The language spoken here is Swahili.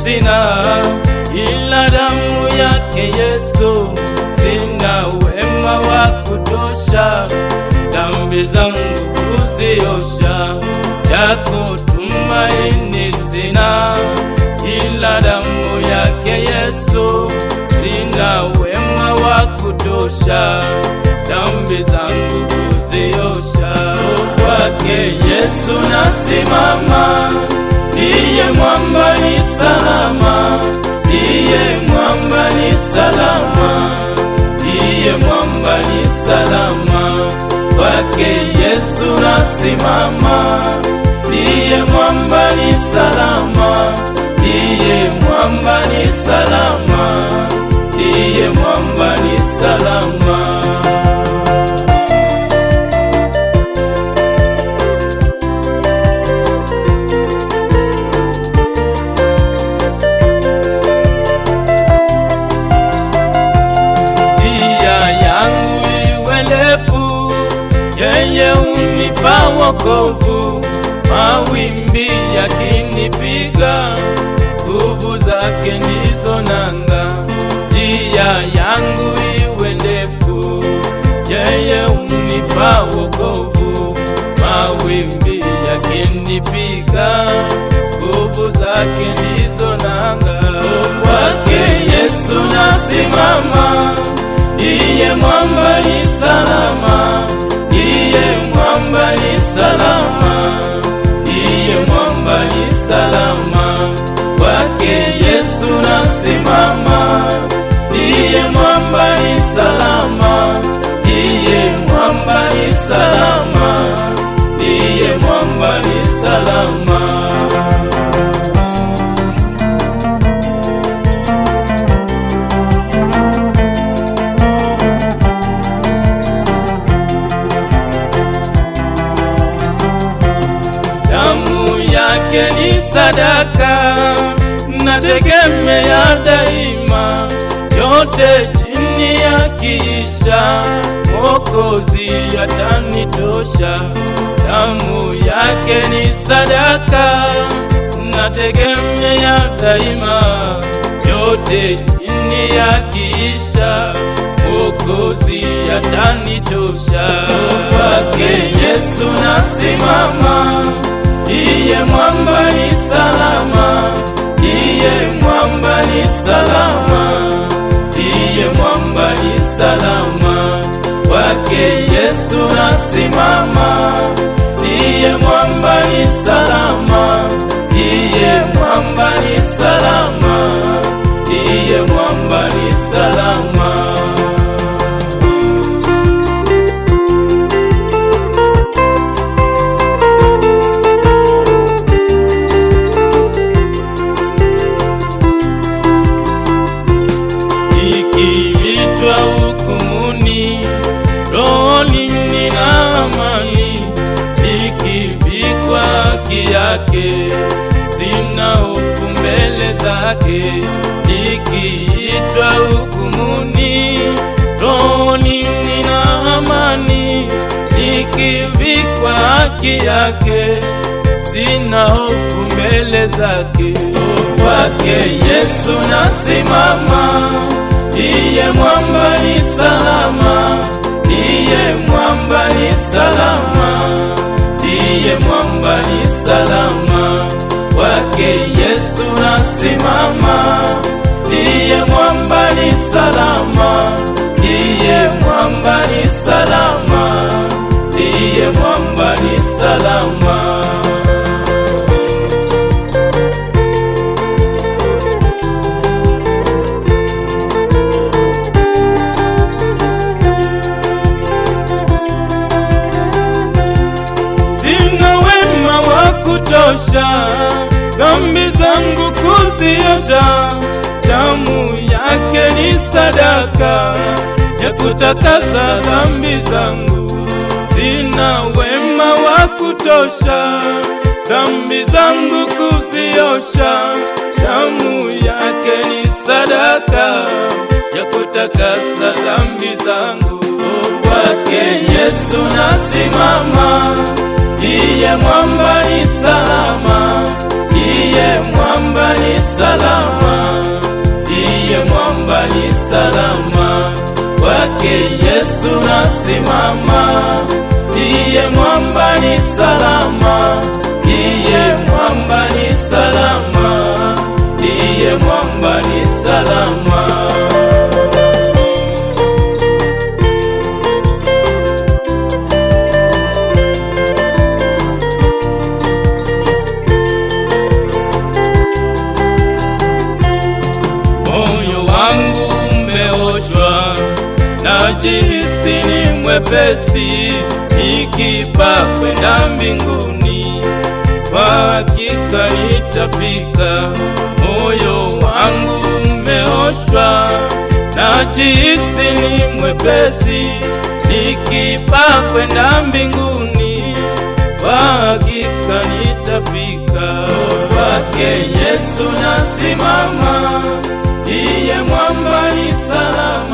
sina, ila damu yake Yesu. Sina wema wa kutosha, dhambi zangu kuziosha. Chako tumaini sina, ila damu yake Yesu. Sina wema wa kutosha, dhambi zangu kuziosha. Kwake Yesu nasimama, ndiye mwamba ni salama, ndiye mwamba ni salama, ndiye mwamba ni salama. Kwake Yesu nasimama, ndiye mwamba ni salama, ndiye mwamba ni salama, ndiye mwamba ni salama. njia yangu iwe ndefu, yeye unipa wokovu. Mawimbi yakinipiga, nguvu zake ndizo nanga. Njia yangu iwe ndefu, yeye unipa wokovu. Mawimbi yakinipiga, nguvu zake ndizo nanga. Kwake Yesu nasimama, ndiye mwamba ni salama, ndiye mwamba ni salama, ndiye mwamba ni salama. Kwake Yesu nasimama, ndiye mwamba ni salama, ndiye mwamba ni salama, ndiye mwamba ni salama. damu yake ni sadaka, nategemea daima, yote chini ya kiisha, Mwokozi atanitosha. Damu yake ni sadaka, nategemea daima, yote chini ya kiisha, Mwokozi atanitosha. Kwake Yesu nasimama, ndiye mwamba ni salama, ndiye mwamba ni salama, ndiye mwamba ni salama. Kwake Yesu nasimama, ndiye mwamba ni salama, ndiye mwamba ni salama, ndiye mwamba ni salama. Nikiitwa hukumuni, rohoni nina amani, nikivikwa haki yake, sina hofu mbele zake. Nikiitwa hukumuni, rohoni nina amani, nikivikwa haki yake, sina hofu mbele zake. Kwake Yesu nasimama, ndiye mwamba ni salama, ndiye mwamba ni salama, ndiye mwamba ni salama. Kwake Yesu nasimama, ndiye mwamba ni salama, ndiye mwamba ni salama, ndiye mwamba ni salama. sina wema wa kutosha, dhambi zangu kuziosha. Damu yake ni sadaka ya kutakasa dhambi zangu. Sina wema wa kutosha, dhambi zangu kuziosha. Damu yake ni sadaka ya kutakasa dhambi zangu. Kwake Yesu nasimama, ndiye mwamba ni salama, ndiye iye mwamba ni salama, iye mwamba ni salama, kwake Yesu nasimama, iye mwamba ni salama, iye mwamba ni salama, iye mwamba ni salama. moyo wangu umeoshwa, najihisi ni mwepesi, nikipa kwenda mbinguni, kwa hakika nitafika. Moyo wangu umeoshwa, najihisi ni mwepesi, nikipa kwenda mbinguni, kwa hakika nitafika. Kwake Yesu nasimama, iye mwamba ni salama,